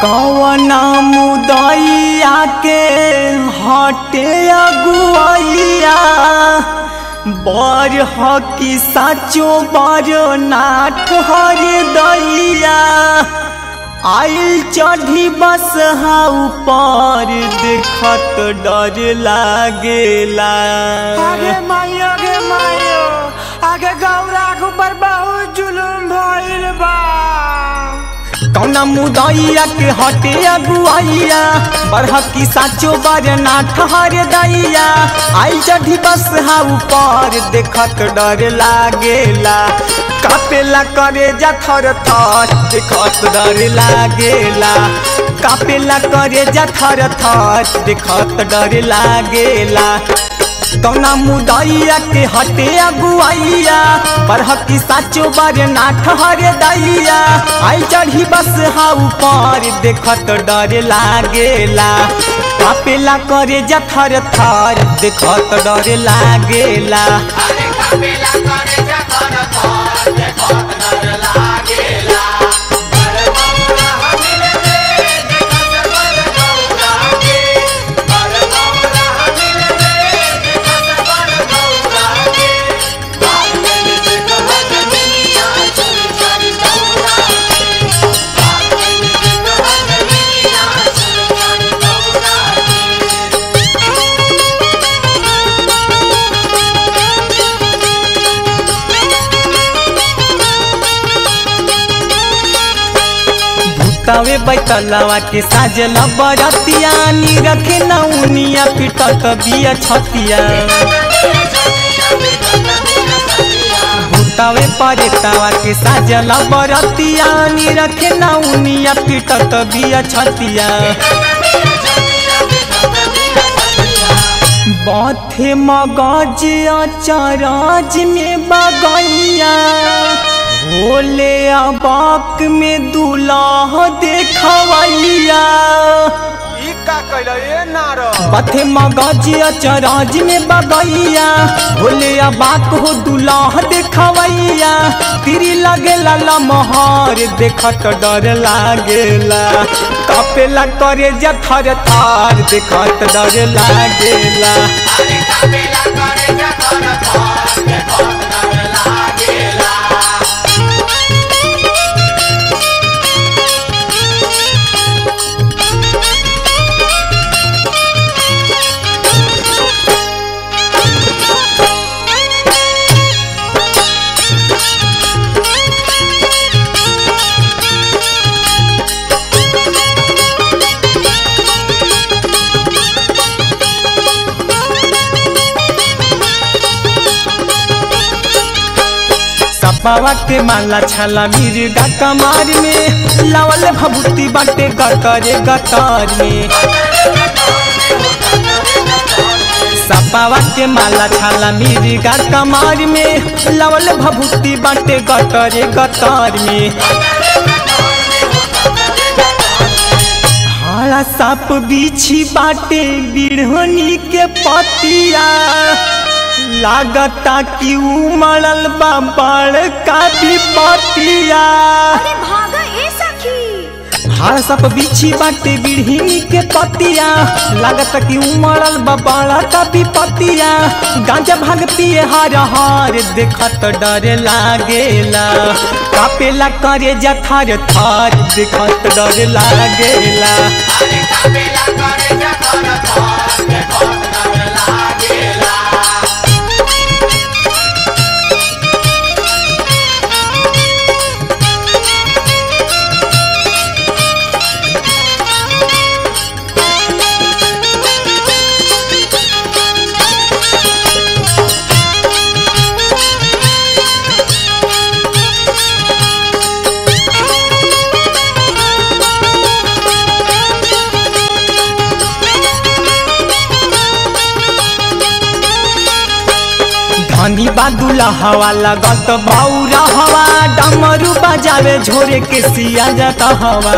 कवना मुदैया के हटे अगुआइया बर हकी साचो बर नाथ हर दैया आइल चढ़ी बस हा ऊपर देखत डर लागेला आगे मायो आगे मायो आगे गौरा के ऊपर बहुत जुलुम भइल बा कौना मुदैया के हटे अगुआइया बरहकी साचो बर ना ठहर दैया आई चढ़ी बस हा ऊपर देखत डर लागेला कापेला करे जा थर थर देखत डर लागेला कापेला करे जा थर थर देखत डर लागेला कौना मुदैया के हटे अगुआइया बरहकी साचो बर ना ठहर दैया आई चढ़ी बस हा ऊपर देखत डर लागेला कापेला करे जा थर थर देखत डर लागेला अरे कपिला करे जकर थर देखत डर लागेला बर गौरा हमिल रे देखत बर गौरा के बर गौरा हमिल रे देखत बर गौरा के बादल देखत दुनिया चोरी चोरी गौरा के बादल देखत दुनिया चोरी चोरी गौरा के भूतावे बैतलवा के साजल बरतिया नी रखे नौनिया पिटत बिया छतिया भूतावे परेतावा के साजल बरतिया नी रखे नौनिया पिटत बिया छतिया बाथे मगज अचरज में बगैया भोले अबाक में दूल्हा देखवैया ई का कइल ए नार बाथे मगज अचरज में बगैया भोले अबाक हो दूल्हा देखवैया तिरी लगेला लमहर देखत डर लागेला कपेला करे जा थर थर देखत डर लागेला अरे कपिला करे जकर थर देखत डर लागेला सपावा के माला छाला मिर्गा कमार में लावल भभूति बाटे गतरे गतार में सपावा के माला छाला मिर्गा कमार में लावल भभूति बाटे गतरे गतार में हाड़ा साप बिछी बाटे बिढ़नी के पतिया लागता कि उमड़ल बा बड़का विपतिया अरे भागा ए सखी हाड़ सप बिछी बाटे बिढ़नी के पतिया लागता कि उमड़ल बा बड़का विपतिया गांजा भाग पिए हर हर देखत डर लागेला कापेला करे जा थर थर देखत डर लागेला अरे कपिला करे जकर थर देखत डर लागेला धनी बादुला हवा लगत बौरा हवा डमरू बजावे झोरे के सिया जाता हवा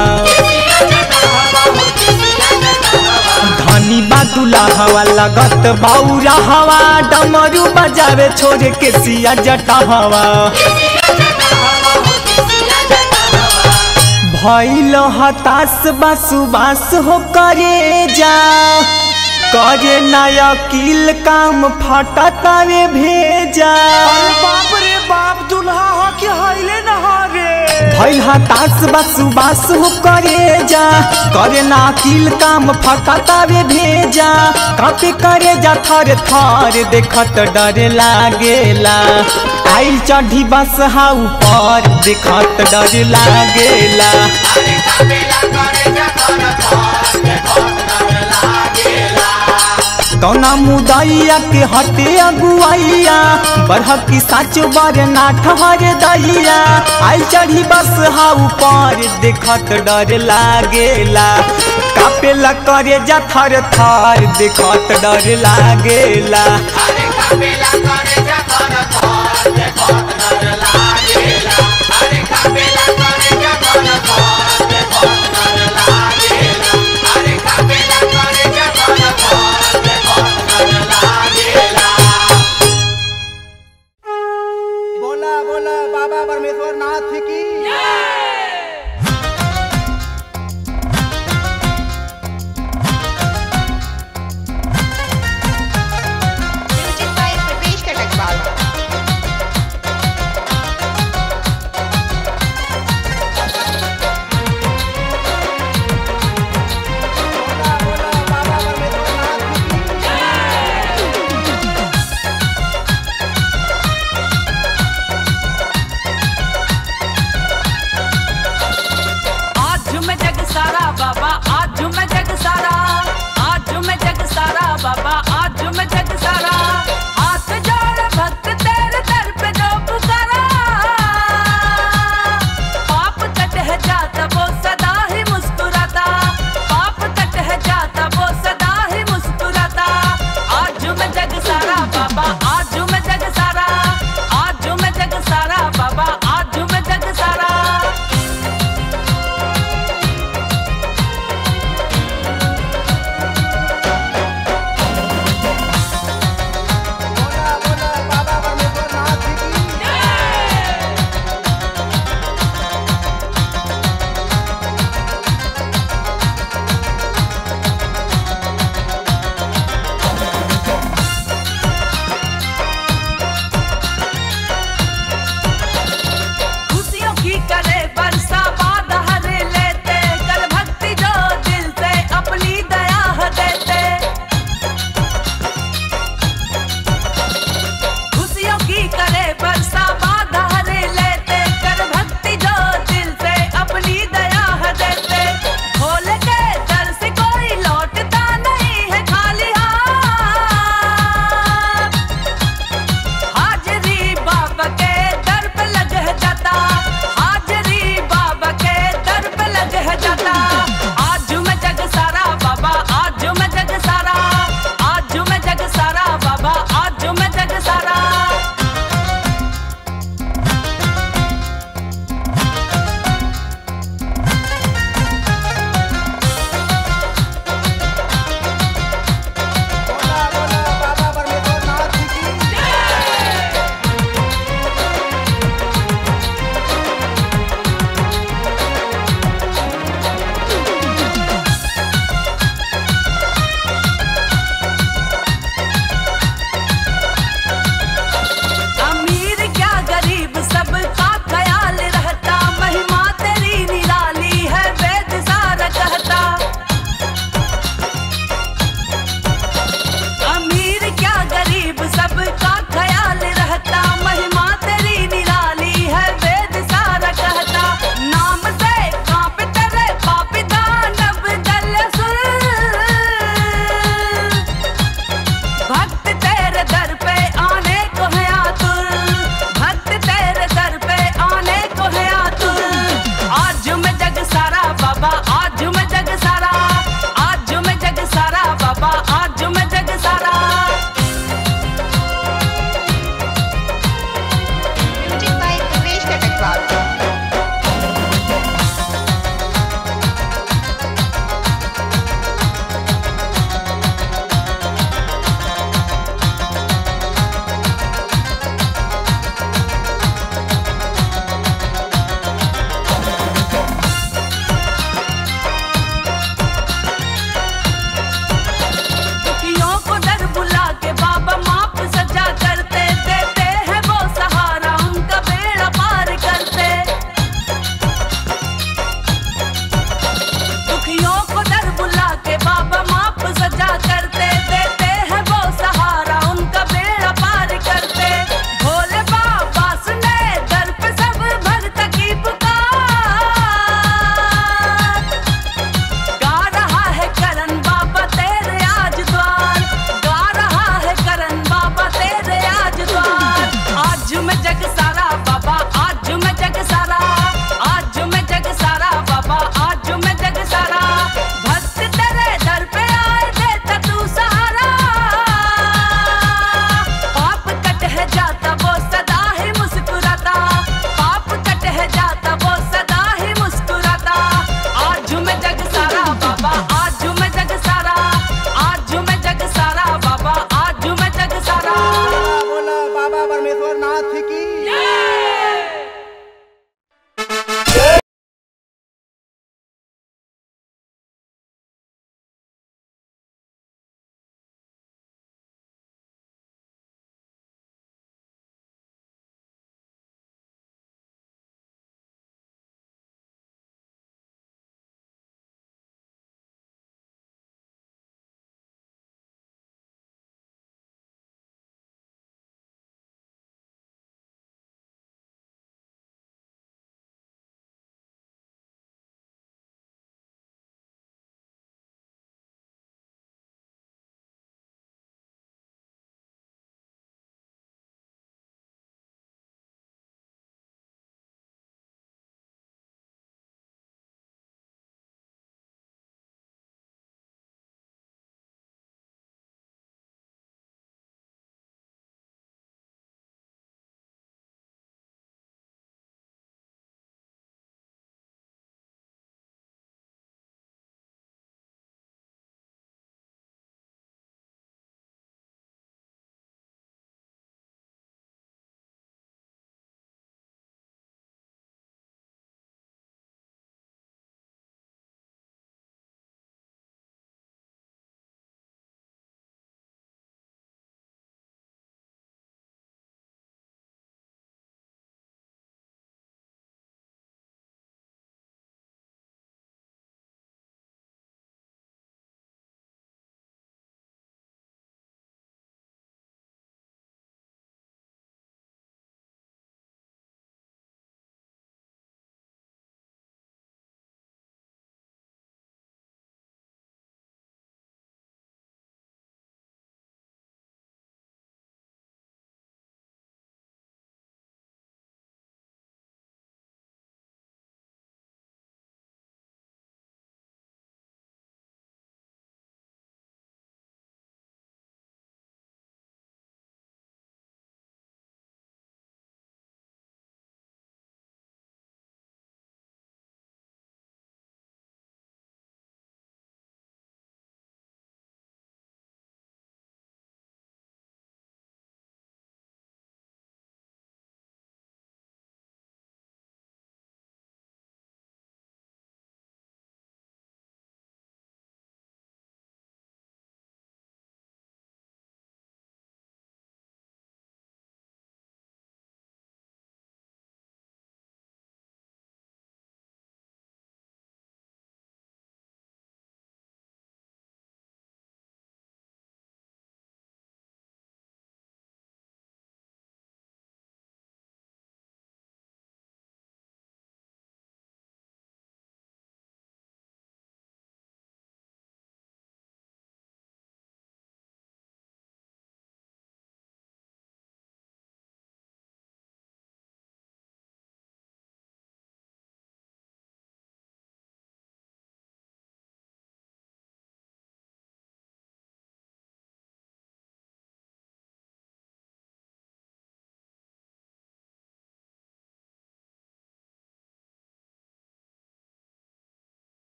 धनी बादुला हवा लगत बौरा हवा डमरू बजावे छोरे के सिया जटा हवा भैल हताश बासु बास हो करे जा करे नया किल काम फटतावे भेजा अरे बाप रे बाप दुल्हा हो कि हईले न हो रे भैल हताश बासु बास हो करे जा करे ना किल काम फटतावे भेजा कापे करे जा थर थर देखत डर लागेला आइल चढ़ी बस हा ऊपर देखत डर लागेला अरे काबेला करे जकर थार देखत डर लागेला कौना मुदैया के हटे अगुआइया बढ़की साच बर ना ठहर दैया आई चढ़ी बस हा ऊपर देखत डर लागेला कापेला करे जा थर थर देखत डर लागेला अरे काबेला करे जकर थार देखत डर लागेला अरे काबेला करे जकर थार देखत डर लागेला अरे काबेला करे जकर थार देखत डर लागेला बोला बोला बाबा परमेश्वर नाथ की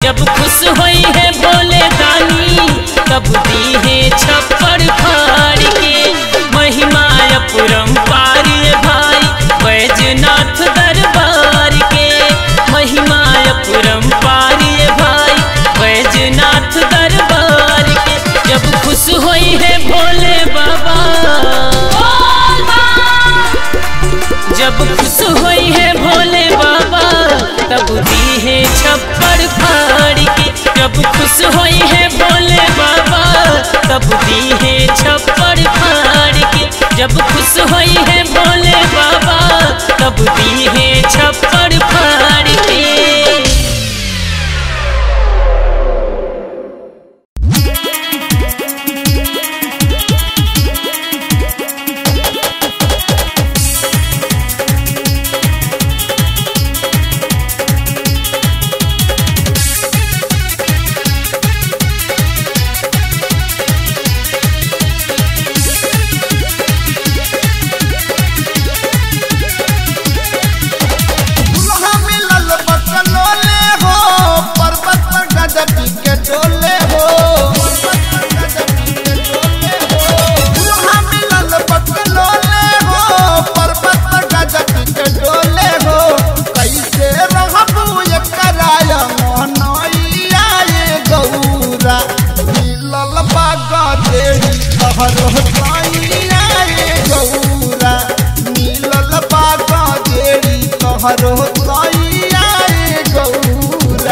जब खुश होई है बोले दानी तब दी है छप्पड़ फाड़ के महिमा अपरंपार ये भाई बैजनाथ दरबार के महिमा अपरंपार ये भाई बैजनाथ दरबार के जब खुश होई है भोले बाबा जब खुश होई है भोले बाबा तब दी है छप्पड़ फाड़ के जब खुश होई है भोले बाबा तब दी है छप्पड़ फाड़ के जब खुश होई है भोले बाबा तब दी है छप्पड़ फाड़ के दुल्हा मिलल बकलोले हो पर्वत पर गजबी के डोले हो दुल्हा मिलल बकलोले हो पर्वत पर गजबी के डोले हो कैसे रहबू एकराय मोहनैया ये गौरा मिलल बागा देही तहरो साइया ये गौरा मिलल बागा देही तहरो साइया ये गौरा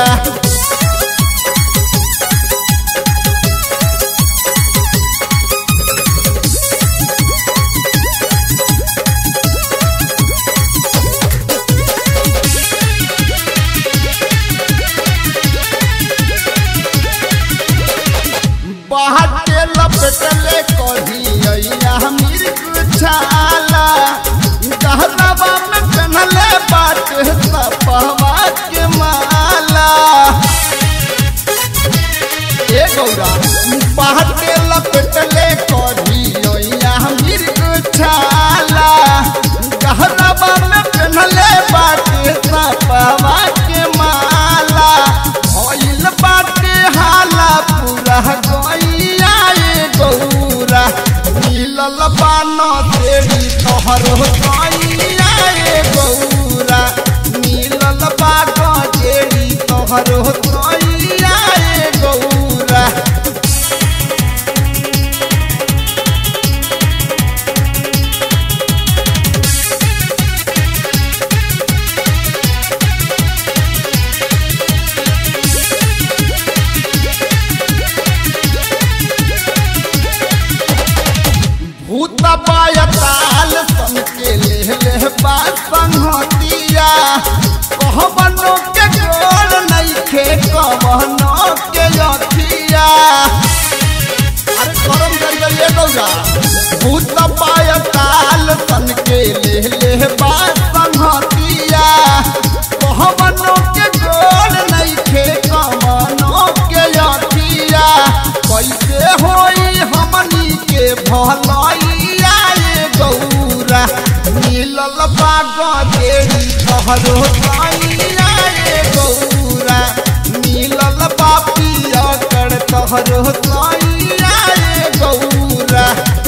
बाहर के लपेटले कही अइया मिर्ग छाला गहरावा में पहनले बाट सपहवा के माला ए गौरा बाहर के लपेटले कही अइया मिर्ग छाला गहरावा में पहनले बाट सपहवा के माला भइल बाटे हाला पूरा गैया ये गौरा मिलल बान तेरी तोहरो गैया ये गौरा मिलल बाग तेरी तोहरो गैया ये गौरा भूत पायताल सन के ले ले बात संहतिया कहबनो के गोल नइखे कहबनो के अथिया अरे करम कर गइए गौरा भूत पायताल सन के ले ले बात संहतिया कहबनो के गोल नइखे कहबनो के अथिया कैसे होई हमनी के भलैया ये गौरा मिलल बाग देरी तोहरो सैया ये गौरा मिलल बापिया कर तोहरो सैया ये गौरा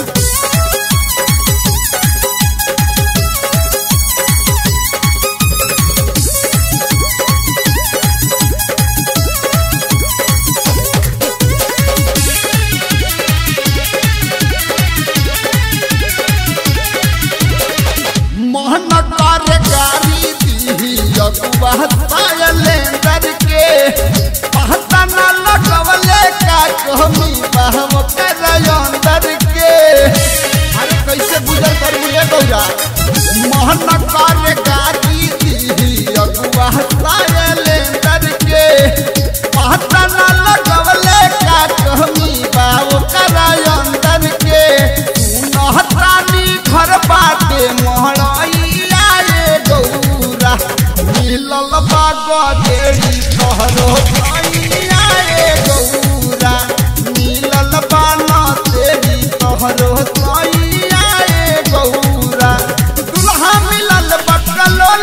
मोहन कर गारी दी अगुआ सायलेंदर के पहता न लगवले का कहमी बहम कर अंदर के अरे कैसे गुजर कर मुझे गौरा मोहन कर गारी दी अगुआ सायलेंदर के पहता न लगवले का कहमी बाव कर अंदर के नहतानी घर बाटे मोहड़ैया ये गौरा मिलल बाग देरी तोहरो सैया ये गौरा मिलल बाना तेरी तोहरो सैया ये गौरा दुल्हा मिलल बकलो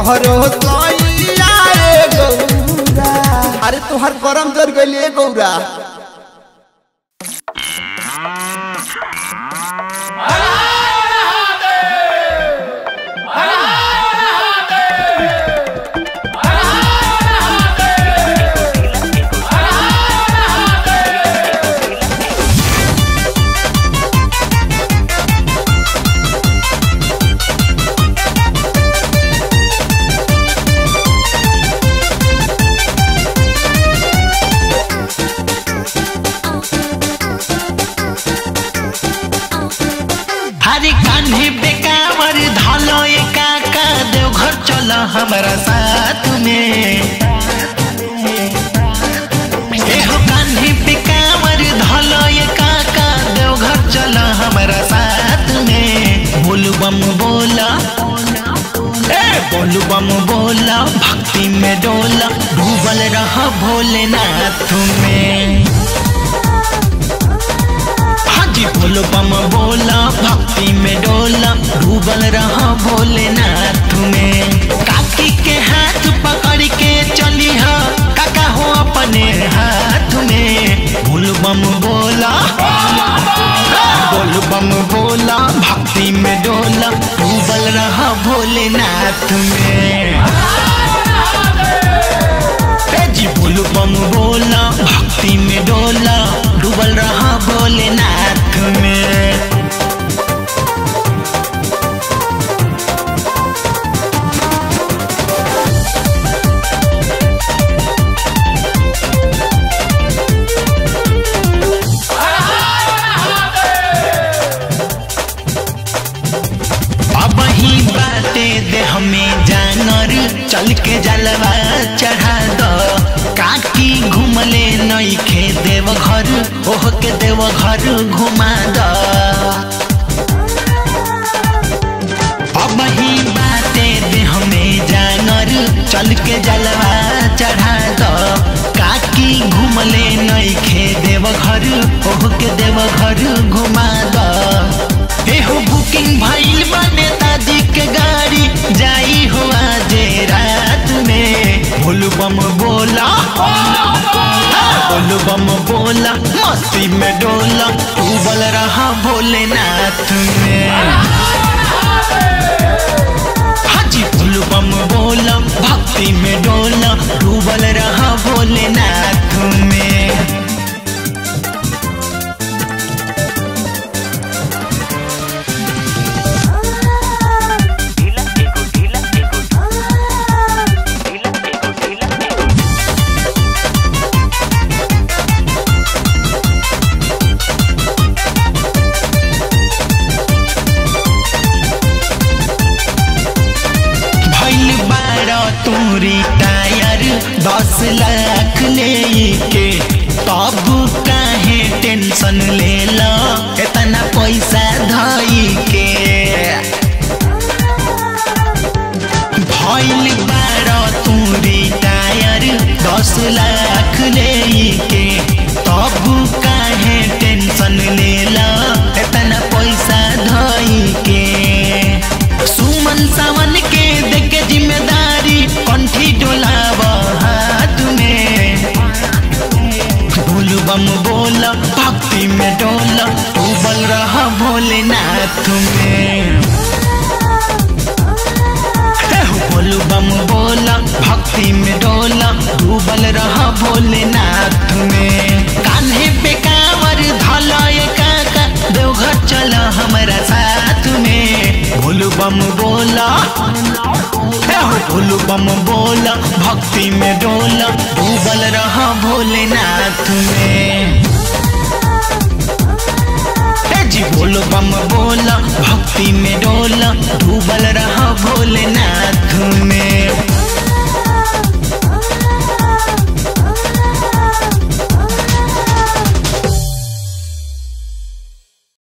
तोहरो सैया रे गौरा अरे तोहर करम जर गइले गौरा हरे कान्हे बेकावर धलो ए काका देवघर चल हमारा साथ में एहो कान्हे बेकावर धलो ए काका देवघर चल हमारा साथ में बोल बम बोला ए बोल बम बोला भक्ति में डोला डूबल रह भोलेनाथ में हाजी बोलो बम बोला भक्ति में डोला डूबल रहा भोलेनाथ में काकी के हाथ पकड़ के चली हा काका हो अपने हाथ में बोल बम बोला बोल बम बोला भक्ति में डोला डूबल रहा भोलेनाथ में ए जी बोल बम बोला भक्ति में डोला डूबल रहा भोलेनाथ में अब ही बाटे दे हमें जानर चल के जलवा चढ़ा दो काकी घूमले नई खे देव घर ओह के देव घर घुमा दो अब ही बाटे दे हमें जानर चल के जलवा चढ़ा दो काकी घूमले नई खे देव घर ओह के देव घर घुमा दो एहो बुकिंग भइल बा नेताजी के गाड़ी जाई हो आज रात में भोल बम बोला बोल बम बोला मस्ती में डोला डूबल रहा भोलेनाथ में हाजी भोल बम बोला भक्ति में डोला डूबल रहा भोलेनाथ में भइल बारह तोरी टायर दस लाख ले के तब काहे टेंशन ले लो इतना पैसा धई के भइल बारह तोरी टायर दस लाख ले के तब काहे टेंशन ले लो इतना पैसा धई के सुमन सावन के देखे जिम्मेदारी कंठी डोलाव हाथ में बोल बम बोल भक्ति में डोल डूबल रह भोलेनाथ में एहो बोल बम बोल भक्ति में डोल डूबल रह भोलेनाथ में कान्हे पे कांवर धलय काका देवघर चल हमारा साथ में भोल बम बोला एहो भोल बम बोला भक्ति में डोला डूबल रह भोलेनाथ में ए जी बोल बम बोला भक्ति में डोला डूबल रहा भोलेनाथ में